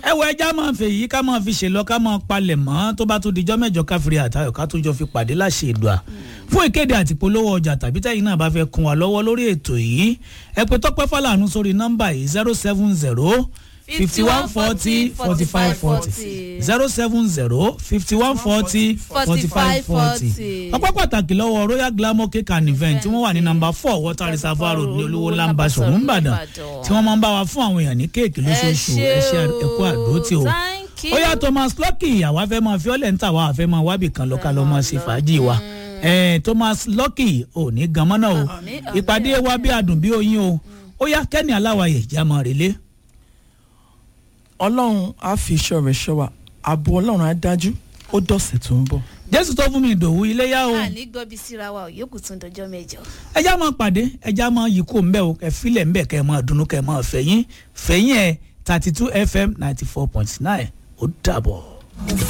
ẹ wọ ẹja máa fè yí ká máa fi ṣèlọ ká máa palẹ̀ mọ́ tó bá tún dijọ́ mẹ́jọ káfíńrì àtayọ̀ ká tún jọ fi pàdé láṣẹ ìdùà fún ìkéde àti polówó ọjà tàbí tẹ́yìn náà bá fẹ́ kún wa lọ́wọ́ lórí ètò yìí ẹ pè tọ́pẹ́ fàlànù sórí nọ́mbà yìí zero seven zero fifty one forty forty five forty zero seven zero fifty one forty forty five forty ọpẹ́ pàtàkì lọ́wọ́ royal glamour cake and event tí wọ́n wà ní nọ́mbà four water reservoir road ní olówó lamba ṣòwò ńbàdàn tí wọ́n máa ń bá wa fún àwọn èèyàn ní kéèkì lóṣooṣù ẹṣẹ ẹkú àdótì o ó yá thomas lucky àwa fẹ́ máa fi ọ́lẹ̀ ń tà wá àfẹ́ máa wábì kan lọ́ka lọ́ máa ṣe fàájì wa Eh, thomas lucky ò ní gan mọ́nà o ìpàdé wa bí adùn bí oyin o ó yá kẹ́ni aláwàyè jámọ́ rèlé. ọlọ́run á fi iṣẹ́ rẹ̀ ṣọ́ wa ààbò ọlọ́run á dájú ó dọ̀sẹ̀ tó ń bọ̀. jésù tó fún mi ìdòwú iléyà o àní gbọ́bí síra wa ò yókù tún dọjọ́ mẹ́jọ. ẹjá máa pàdé ẹjá máa yí kó mbẹ́ o kẹ filẹ̀ mbẹ́ kẹ máa dunnú kẹ máa fẹ̀yìn fẹ̀yìn ẹ̀ thirty two fm ninety four point nine ó dàbọ̀.